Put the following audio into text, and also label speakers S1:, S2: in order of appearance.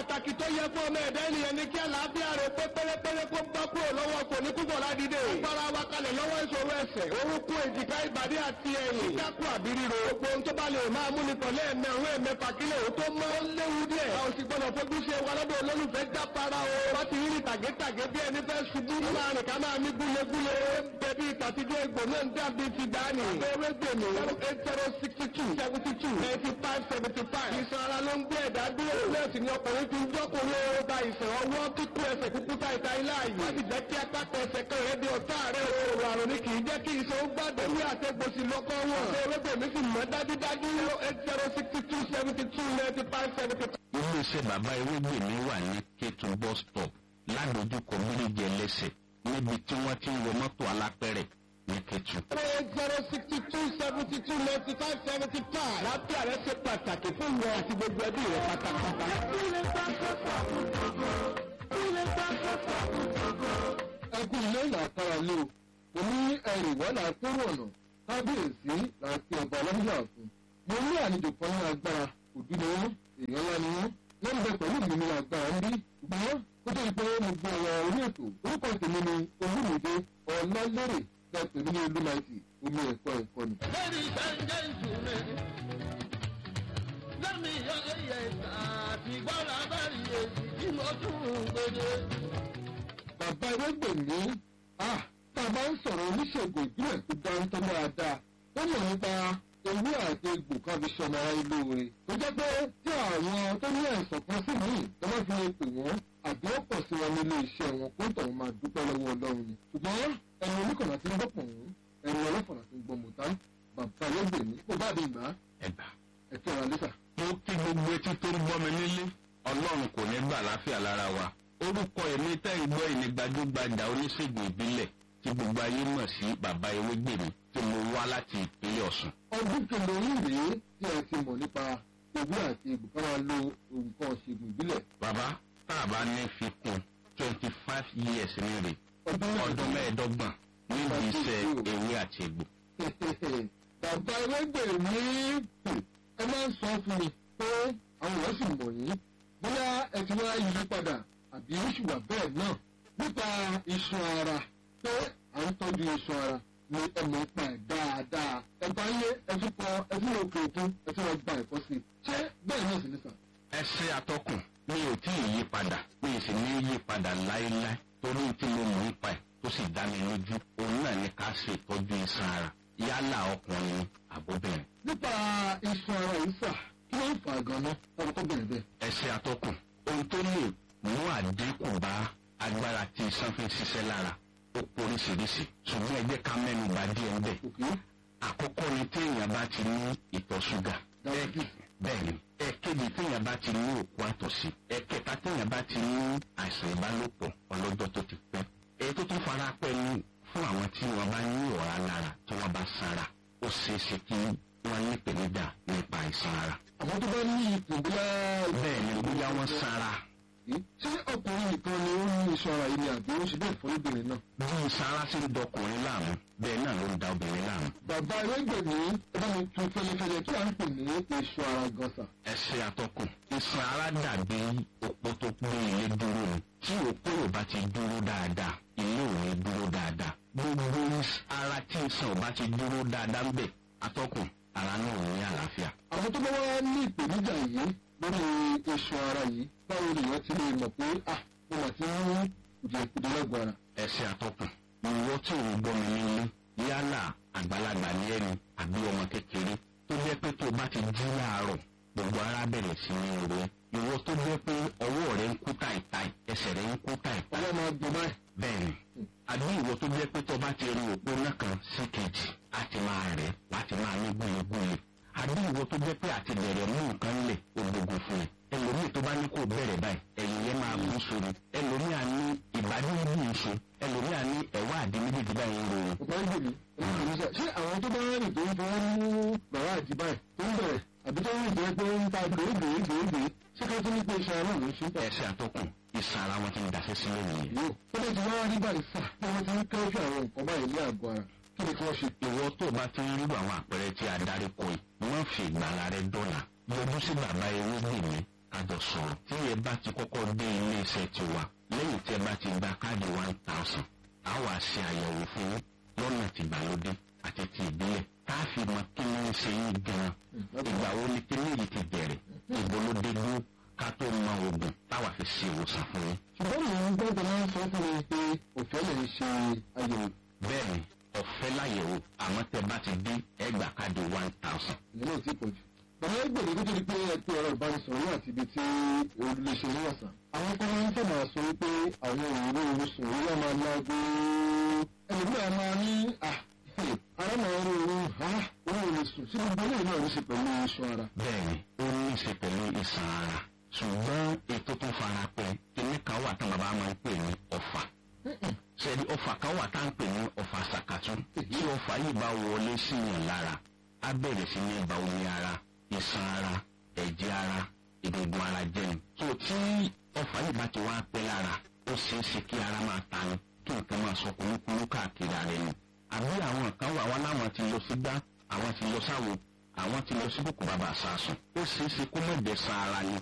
S1: pàtàkì tó yẹ fún ọmọ ẹ̀dá ènìyàn ní kí àlàáfíà rẹ̀ pé pérépéré kó bá kúrò lọ́wọ́ kò ní púpọ̀ ládìde. agbára wa kalẹ̀ lọ́wọ́ ìṣòro ẹsẹ̀ orúnkún èjìká ìbàdí àti ẹ̀yìn. kíkákù àbí ríro. gbogbo ohun tó bá lè máa mú ni tọ̀lé ẹ̀mẹ́ òun ẹ̀mẹ́fà kílẹ̀ òun tó mọ́ ó léwu díẹ̀. a ò sì gbọ́dọ̀ fojú ṣe wa lọ́dọ̀ olólùfẹ́ jápara o. wọ́n ti rí tàgétàgé bí ẹni fẹ́ ṣubú. ó máa rìn ká máa ní gúlegúle. bẹ̀bí ìtàtijọ́ egbò náà ń dàbí ti dání. abẹ́rẹ́ gbèmí zero eight zero sixty two seventy two ninety five seventy five. ìsan ara ló ń gbé ẹ̀dá dúró. lẹ́sìn ni ọkùnrin fi ń jọ́kùnrin ó ba ìsàn ọwọ́ kíkú ẹsẹ̀ kúkú ta ìta ilé ààyè. wọ́n ti jẹ́ kí apáta ẹsẹ̀ kan rẹ̀ di ọ̀tá rẹ̀ o. àrùn ni kì í jẹ́ kí ìṣòro gbàdé wí àtẹ̀gbòsì lọ́kọ́ wọn. abẹ́rẹ́ gbèmí sì mọ́ dájúdájú zero eight zero sixty two seventy two ninety five seventy five.
S2: iléeṣẹ́ bàbá ewégbèmí wà ní kétun bus stop ládojúkọ méjèèjì ẹlẹ́sẹ̀ níbi tí wọ́n ti ń wọ mọ́tò alápẹ̀rẹ̀ ní kétun.
S1: eight zero sixty two seventy two ninety five seventy five. lábẹ́ rẹ̀ ṣe pàtàkì fún ìwọ àti gbogbo ẹbí rẹ̀ pátápátá.
S3: ẹkú ilé làkàrà lé o mo ní ẹrù wà látòrò ọ̀nà kábíyèsí láti ọba ọlọ́dún àfún mo ní àlejò kan ní agbára òbí ni wọn èèyàn ńlá ni wọn wọn ń bẹ pẹ̀lú mi ní agbára ń bí ṣùgbọ́n kó tó di pé mo gbọ́ ọ̀rọ̀ orí ètò orúkọ tèmi ni olúmìdé ọlọ́lẹ́rẹ̀ tẹ pèmí ní olúmaìtì omi ẹ̀kọ́ ẹ̀kọ́ ni.
S4: Ladies and gentlemen, lẹ́mi yọ̀yẹ̀ àti gbọ́dọ̀ abẹ́rẹ́ èsì tí mo tún gbèdé.
S3: bàbá ewégbèmí ah tá a bá ń sọ̀rọ̀ oníṣègùn ìbílẹ̀ tó dáńtọ́ dáadáa ó mọ̀ nípa ewé àti egbò kan fi ṣọmọ ara ilé oore tó jẹ́ pé tí àwọn tó ní àìsàn kan sí míì tó bá fi lè pè wọ́n àbí ó pọ̀ sí wọn nílé iṣẹ́ wọn kó tọ̀hún máa dúpẹ́ lọ́wọ́ ọlọ́run ni ṣùgbọ́n ẹni oníkànnà tí ń gbọ́ pọ̀ wọ́n ẹni ọlọ́fọ̀nà tí ń gbọ́ mọ̀tá bàbá ewégbèmí kó bá mi gbà á
S2: ẹgbà.
S3: ẹ̀kẹ́ ara lẹ́sà.
S2: mo kí gbogbo etí tó ń gbọ́ mi nílé ọlọ́run kò ní gbà láfíà lára wa. orúkọ èmi tẹ́ ń gbọ́ ìní gbajúgbajà oníṣègùn ìbílẹ̀ tí gbogbo ayé mọ̀ sí bàbá ewégbèmí tí mo wá láti ìpínlẹ̀ ọ̀sùn.
S3: ọdún kìlọ̀ yìí rèé tí ẹ ti mọ̀ nípa ewé àti egbò ká máa lo nǹkan ọ̀ṣègùn ìbílẹ̀
S2: bàbá tá a bá ní fi kún twenty five years ní rè
S3: ọdún
S2: ọdún mẹ́ẹ̀ẹ́dọ́gbọ̀n níbi iṣẹ́ ewé àti egbò.
S3: bàbá ẹlẹgbẹrẹ ní ẹ máa ń sọ fún mi pé àwọn èèyàn sì mọ̀ yín bóyá ẹ ti wá yí padà àbí ó sì wà bẹ́ẹ̀ náà nípa iṣan ara pé à ń tọ́jú iṣan ara ni ẹ mọ̀ pa ẹ̀ dáadáa ẹ bá yé ẹ tún kọ ẹ tún lọ òkè òkun ẹ tún lọ gba ẹ̀kọ́ sí i ṣé bẹ́ẹ̀ náà sì ní sàn.
S2: ẹsẹ atọkùn mi ò tí ì yí padà mi ì sì ní yí padà láéláé torí tí mo mọ̀ nípa ẹ̀ tó sì dá mi lójú òun náà ní ká ṣe ìtọ́jú iṣan ara yálà ọkùnrin ni àbóbìnrin.
S3: nípa iṣan ara yìí sà kí ló ń fà á gan-an ọkọ̀ tó bẹ̀rẹ̀ bẹ́ẹ̀.
S2: ẹsẹ atọkùn ohun tó lè mú àdínkù bá agbára tí iṣan fi ń ṣiṣẹ́ lára ó poríṣiríṣi ṣùgbọ́n ẹ jẹ́ ká mẹ́nu bà díẹ̀ ń bẹ̀.
S3: òkè
S2: àkọ́kọ́ ni téèyàn bá ti ní ìtọ̀ ṣúgà
S3: diabetes
S2: bẹ́ẹ̀ni ẹ̀kejì téèyàn bá ti ní òkú àtọ̀sí ẹ̀kẹta téèyàn bá ti ní àìsàn ìbálòpọ̀ ọlọ́jọ́ tó ti pẹ́ èyí tó tún fara pẹ́ ní fún àwọn tí wọ́n bá ní ọ̀rá lára tí wọ́n bá sanra ó ṣeé ṣe kí wọ́n ní ìpèníjà nípa àìsàn ara
S3: àwọn tó bá ní ipò bóyá
S2: bẹ́ẹ̀ni bóyá wọ́n sanra
S3: ṣé ọkùnrin nìkan ni ó ní iṣan ara yìí ni àbí ó ṣe bẹ́ẹ̀ fún obìnrin náà.
S2: bí sanra ṣe ń dọkùnrin láàmú bẹ́ẹ̀ náà ló ń da obìnrin láàmú
S3: bàbá ẹlẹgbẹmí ẹ bá mi tún fẹlẹfẹlẹ kí à ń pè ní iṣan ara gọsà.
S2: ẹsẹ̀ àtọkùn iṣan ara dàbí òpó tó gbé ilé dúró ni tí òpó ò bá ti dúró dáadáa ilé ò ní dúró dáadáa gbogbo is- ara tí iṣan ò bá ti dúró dáadáa ń bẹ̀ àtọkùn ara náà ò ní àlàáfíà.
S3: àwọn tó bá wá ní ìpèníjà yìí lórí iṣan ara yìí báwo nìyẹn ti lè mọ̀ pé ah mo mà ti ń kùdìẹ̀kùdìẹ̀ lọ́gbọ̀n ara.
S2: ẹsẹ̀ àtọkùn ìwọ tí ò ń gbọ́ mi nílé yálà àgbàlagbà ní ẹni àbí ọmọ kékeré tó jẹ́ pé tó o bá ti jí láàárọ̀ gbogbo ara bẹ̀rẹ̀ sí ní ro ìwọ tó jẹ́ pé ọwọ́ rẹ ń kú táìtáì ẹsẹ̀ rẹ ń kú táìtáì
S3: ọwọ́ máa gbọ́ báyìí.
S2: bẹ́ẹ̀ni àbí ìwọ tó jẹ́ pé tó bá ti rí òpó náà kan sí kejì láti máa rẹ̀ láti máa ní gbúlegbúle àbí ìwọ tó jẹ́ pé àti bẹ̀rẹ̀ mú nǹkan lẹ̀ ògbógbò fún ẹ ẹlòmíì tó bá ní kó bẹ̀rẹ̀ báyìí ẹ̀yìn yẹn máa bú sórí ẹlòmíì á ní ìbádí níbi ìṣe ẹlòmíì á ní ẹ̀wá àdí méjèèjì báyìí ń ro
S3: bàbá ń gbèmí ẹni kò ní sọ ṣé àwọn tó bá rìn tó ń fọwọ́ mú bàbá àti báyìí tó ń bẹ̀rẹ̀ àbí tó ń rìn tó ń pé ń ta gbèégbèégbèégbè ṣé ká tó ní pé iṣan ara ló ń ṣe ń tà.
S2: ẹsẹ̀ àtọkùn ìsàn ara wọn ti ń daṣẹ́ sílẹ̀ nìyẹn.
S3: yóò tó bá ti wá rí báyìí sà bí wọ́n ti ń tọ́jú àwọn nǹkan báyìí ní àgọ́ ara kí ni kí wọ́n ṣe.
S2: ìwọ tó o bá ti ń rí àwọn àpẹẹrẹ tí a darí kọ yìí wọ́n fi ìgbàlá rẹ dọ́là yọjú sí bàbá ewé gbèmí kájọ sọ̀rọ̀ tí ẹ bá ti kọ́kọ́ dé ilé iṣẹ́ tiwa lẹ́yìn tí ẹ bá ti gba káàdì one thousand a wà ṣe àyẹ̀wò fún yín lọ́nà tìgbàlódé àti ti ìbílẹ̀ tá a fi mọ kí ni ń ṣe yín gan-an ìgbà wo ni kíní yìí ti bẹ̀rẹ̀ ìbò ló dé dúró ká tó mọ oògùn táwa fi ṣe ìwòsàn fún yín.
S3: ṣùgbọ́n mò ń gbọ́dọ̀ máa ń sọ fún mi pé òfẹ́ lè ṣe àyẹ̀wò
S2: bẹ́ẹ̀ni ọ̀fẹ́ láyẹ̀wò àmọ́ tẹ bá ti dín ẹgbàá káàdì one thousand.
S3: ìyẹn náà ti pọ̀ jù. bàbá ẹgbẹ̀rún kó tó di pé ẹ pé ọ̀rọ̀ ìbánisọ̀rọ̀ yóò àti ibi tí olùléṣe ní ọ̀sán. àwọn kan máa ń fẹ́ máa sọ wípé àwọn òwúrọ̀ oṣù òwúrọ̀ máa lágbo. ẹlòmíràn máa ní à ara máa ń rọrùn ha òun ò lè sùn sí gbogbo eléyìí náà ló ṣe pẹ̀lú iṣan ara.
S2: bẹ́ẹ̀ni ó ní í ṣe pẹ̀lú ìsàn ara ṣùgbọ́n ètò tó fara pẹ́ kíní kan wà tán bàbá máa ń pè ní ọ̀fà sẹ́ni ọ̀fà kan wà tá à ń pè ní ọ̀fà sàkàtú tí ọ̀fà yìí bá wọlé síyàn lára á bẹ̀rẹ̀ sí ní ba omi ara ìsàn ara ẹ̀jẹ̀ ara egungun ara jẹ́ni tó tí ọ̀fà yìí bá ti wá pẹ́ lára ó ṣeé ṣe kí ara máa tani kí nǹkan máa sọ kúlúkúlú káàkiri ara ẹni àbí àwọn kan wà wọn láwọn ti lọ sí gbá àwọn ti lọ sáwo àwọn ti lọ sí kòkò bàbà sàásùn ó ṣeé ṣe kó mọ̀ jẹ́ sa ara ni